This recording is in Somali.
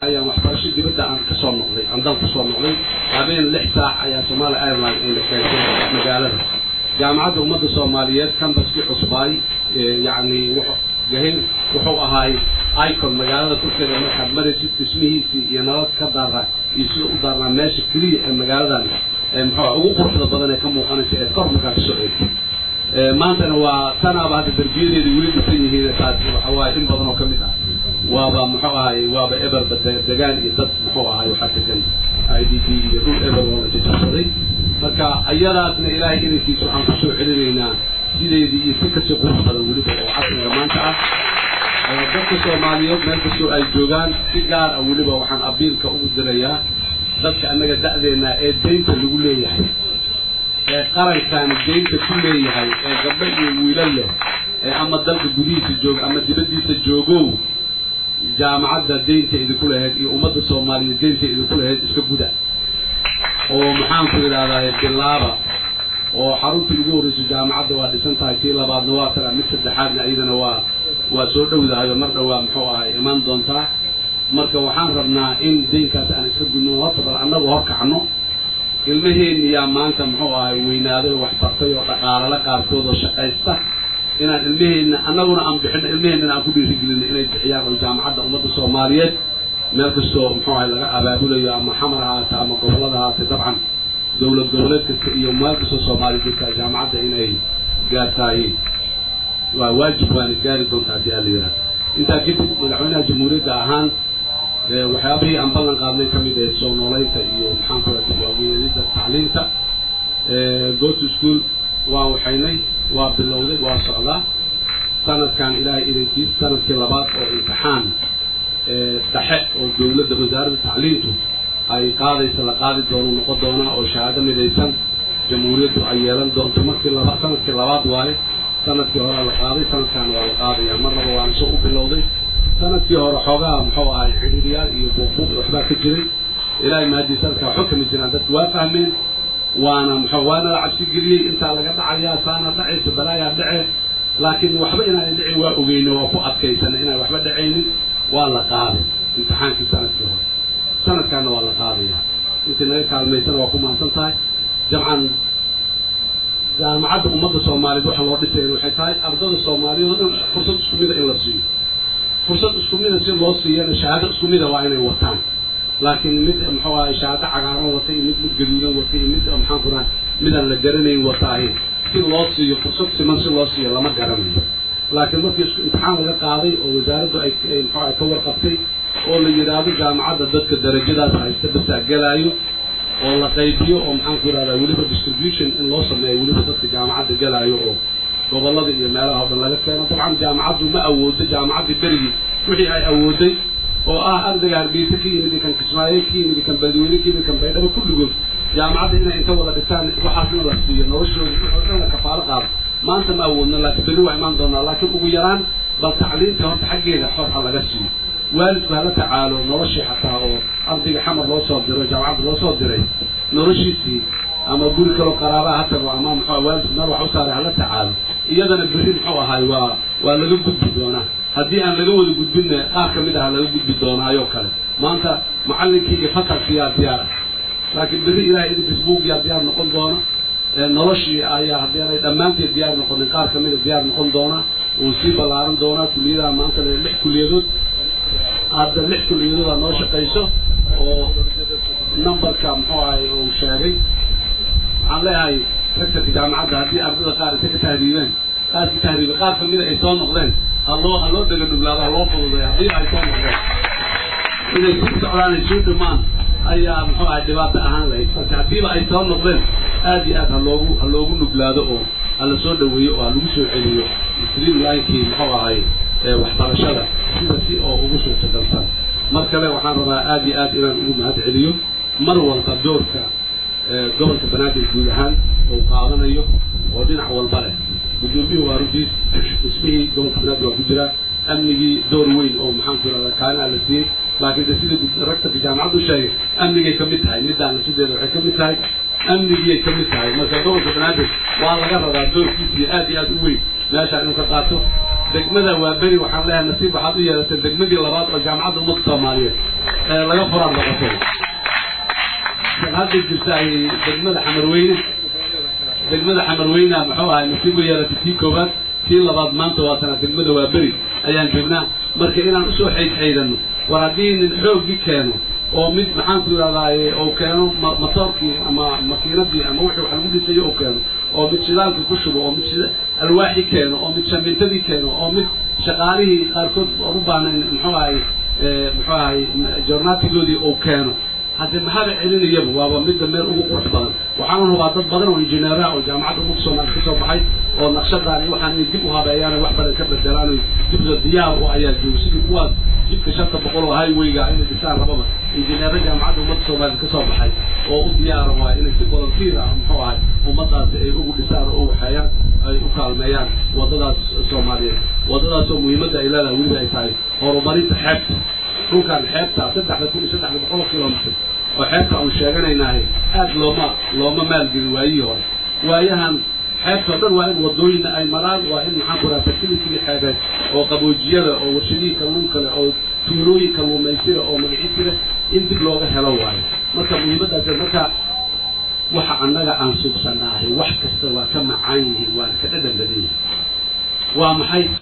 ayaan waxbarasho dibadda aan kasoo noqday aan dal kasoo noqday habeen lix saac ayaa somalia airline ayna keentay magaalada jaamacadda ummadda soomaaliyeed cambaskii cusbaay yacni gahin wuxuu ahaay icon magaalada korkeeda markaad maraysid dhismihiisii iyo nabad ka daaraa iyo sida u daarnaa meesha keliya ee magaaladan muxuu ugu quruxda badan ee ka muuqanaysa ee kor markaa kasoo eegtay maantana waa tanaaba hadda darbiyadeeda weli dhisan yihiin taas waxa waaye in badan oo ka mid ah waaba muxuu ahay waaba eberba degaan iyo dad muxuu ahay waxaa degan i d b iyo dhul eber oo la jajabsaday marka iyadaasna ilaahay inankiisa waxaan kusoo celinaynaa sideedii iyo si kasii qurux badan weliba oo casriga maanta ah dadka soomaaliyeed meel kastoo ay joogaan si gaar ah weliba waxaan abiilka ugu dirayaa dadka annaga da'deena ee deynta lagu leeyahay ee qarankan deynta ku leeyahay ee gabdho iyo wiilal leh ee ama dalka gudihiisa jooga ama dibaddiisa joogow jaamacadda deynta idinku lahayd iyo ummadda soomaaliyeed deynta idinku lahayd iska guda oo maxaan ku idhahdaa bilaaba oo xaruntii ugu horreyso jaamacadda waa dhisan tahay tii labaadna waa tara mid saddexaadna iyadana waa waa soo dhowdahay oo mar dhowaa muxuu ahay imaan doontaa marka waxaan rabnaa in deynkaas aan iska gudno horta bal annagu horkacno ilmaheenni yaa maanta muxuu ahay weynaaday oo waxbartay oo dhaqaalala qaarkood oo shaqaysta inaan ilmaheenna annaguna aan bixino ilmaheennana aan ku dhiirigelino inay bixiyaan oo jaamacadda ummadda soomaaliyeed meel kastoo muxuu ahay laga abaabulayo ama xamar haata ama gobollada haata dabcan dowlad goboleed kasta iyo meel kastoo soomaaliya jirtaa jaamacadda inay gaartaay waa waajib waana gaari doontaa haddii ala yidhaha intaa kadib madaxweynaha jamhuuriyadda ahaan waxyaabihii aan ballan qaadnay ka mid ahayd soo noolaynta iyo maxaan ku raha waaweynida tacliinta go to school waa waxaynay waa bilowday waa socdaa sanadkan ilaahay idankiis sanadkii labaad oo imtixaan dhexe oo dowladda wasaaradda tacliintu ay qaadaysa la qaadi doono noqon doonaa oo shahaado midaysan jamhuuriyaddu ay yeelan doonto markii laba sanadkii labaad waaye sanadkii hore la qaaday sanadkan waa la qaadaya marnaba waana soo u bilowday sanadkii hore xoogaha muxuu ahay xidhiiryaal iyo buuqbuuq waxbaa ka jiray ilaahay mahadii sanadkaa waxba kama jiraan dadku waa fahmeen waana muxuu waana la cabsi geliyey intaa laga dhacayaa saana dhacaysa balaayaa dhace laakiin waxba inaanay dhicin waa ogeyna waa ku adkaysana inaan waxba dhacaynin waa la qaaday imtixaankii sanadkii hore sanadkaana waa la qaadaya intii naga kaalmaysana waa ku mahadsan tahay jamcan jaamacadda ummadda soomaaliyeed waxa loo dhisay waxay tahay ardada soomaaliyeed oo dhan fursad isku mida in la siiyo fursad isku mida si loo siiyana shahaado isku mida waa inay wataan laakiin mid muxuu ahay shahaado cagaaran wata iyo mid mid gaduudan wata iyo mid maxaan ku raha midaan la garanayn wataahi si loo siiyo fursad siman si loo siiyo lama garanayo laakiin markii isku imtixaan laga qaaday oo wasaaraddu ay muxuu ahay ka warqabtay oo la yidhaahdo jaamacadda dadka darajadaas haysta basaa gelaayo oo la qaybiyo oo maxaan ku yidhahdaa weliba distribution in loo sameeyo weliba dadka jaamacadda gelaayo oo gobollada iyo meelaha o dhan laga keeno dabcan jaamacaddu ma awoodo jaamacaddii berigii wixii ay awooday oo ah ardayga hargeysa ka yimid kan kismaayo ka yimid kan beledweyne ka yimid kan baydhabo kulligood jaamacadda inay inta wada dhigtaan waxaasna la siiyo noloshooda oo dhan la kafaalo qaado maanta ma awoodno laakiin berri waa imaan doonaa laakiin ugu yaraan bal tacliinta horta xaggeeda xor ha laga siiyo waalidku hala tacaalo noloshii xataa oo ardayga xamar loo soo diro jaamacadda loo soo diray noloshiisii ama guri kaloo qaraabaha ha tago ama muxuu waalidku meel wax u saaray hala tacaalo iyadana berri muxuu ahaay waa waa laga gudbi doonaa haddii aan laga wada gudbinna qaar ka mid ah laga gudbi doonaayoo kale maanta macallinkii iyo fasalkiyaa diyaar ah laakiin berri ilahay idinkiis buugyaa diyaar noqon doona noloshii ayaa haddii aanay dhammaanteed diyaar noqonin qaar ka mida diyaar noqon doona uu sii ballaaran doonaa kuliyadaha maanta le lix kuliyadood hadda lix kuliyadood aa noo shaqayso oo numberka muxuu ahay uu sheegay waxaan leeyahay rektorka jaamacadda haddii ardada qaar intay ka tahriibeen qaar ka tahriibe qaar kamida ay soo noqdeen ha loo ha loo dhega dhuglaado ha loo fududay haddii ay soo noqdeen inay sii socdaan ay soo dhamaan ayaa muxuu ahay dhibaato ahaan lahayd marka haddiiba ay soo noqdeen aad iyo aad ha loogu ha loogu nuglaado oo ha la soo dhaweeyo oo ha lagu soo celiyo stream linekii muxuu ahay waxbarashada sida si oo ugu suurtagalsan mar kale waxaan rabaa aad iyo aad inaan ugu mahad celiyo mar walba doorka gobolka banaadir guud ahaan uu qaadanayo oo dhinac walba leh gudoomiyuhu waa runtiis dhismihii gobolka banaadir waa ku jiraa amnigii door weyn oo maxaan ku irahdaa kaalin la siiyey laakiin de sida rektorka jaamacaddu sheegay amnigay ka mid tahay middaana sideeda waxay ka mid tahay amnigiyay ka mid tahay marka gobolka banaadir waa laga rabaa doorkiisa iyo aad iyo aad u weyn meeshaan inuu ka qaato degmada waa beri waxaan leeyahay nasiib waxaad u yeelatay degmadii labaad oo jaamacadda ummadda soomaaliyeed ee laga furaad noqotay hadda jirta ay degmada xamarweyne degmada xamarweyna muxuu ahay nasiib u yeelatay tii koowaad tii labaad maanta waa sana degmada waa beri ayaan joognaa marka inaan usoo xaydxaydano war haddii nin xooggii keeno oo mid maxaan ku yidhahdaaye oo keeno matoorkii ama makiinadii ama wixii wax lagu dhisayo oo keeno oo mid shidaalkii ku shubo oo mid shida alwaaxi keeno oo mid shamintadii keeno oo mid shaqaalihii qaarkood u baanayn muxuu ahay muxuu ahay jornaatigoodii uu keeno haddii maxaaba celinayaba waaba midda meel ugu qurux badan waxaana hubaa dad badan oo injineeraha oo jaamacadda ummadda soomaaliya ka soo baxay oo naqshadaan iyo waxaan inay dib u habeeyaan wax badan ka bedelaan oy dibda diyaar u ayaa jooga sidii kuwaas jidka shanta boqol oo highwayga inay dhisaan rababa injineero jaamacadda ummadda soomaaliya ka soo baxay oo u diyaara waa inay si volunteer ah muxuu ahay ummadaasi ay ugu dhisaan oo u waxeeyaan ay u kaalmeeyaan waddadaas soomaaliyeed waddadaas oo muhiimadda ay leedahay weliba ay tahay horumarinta xeebta dhulkan xeebta saddexda kun iyo saddexda boqol oo kilomitr oo xeebta aan sheeganaynahay aad looma looma maalgelin waayihii hore waayahan xeebta o dhan waa in wadooyina ay maraan waa in maxaan ku raha facilitigii xeebeed oo qaboojiyada oo warshadihii kalluunka leh oo tuulooyin kalluumaysira oo magaciisi leh in dib looga helo waayo marka muhiimaddaas marka waxa annaga aan subsanaahay wax kasta waa ka macaan yihiin waana ka dhadhan badan yihin waa maxay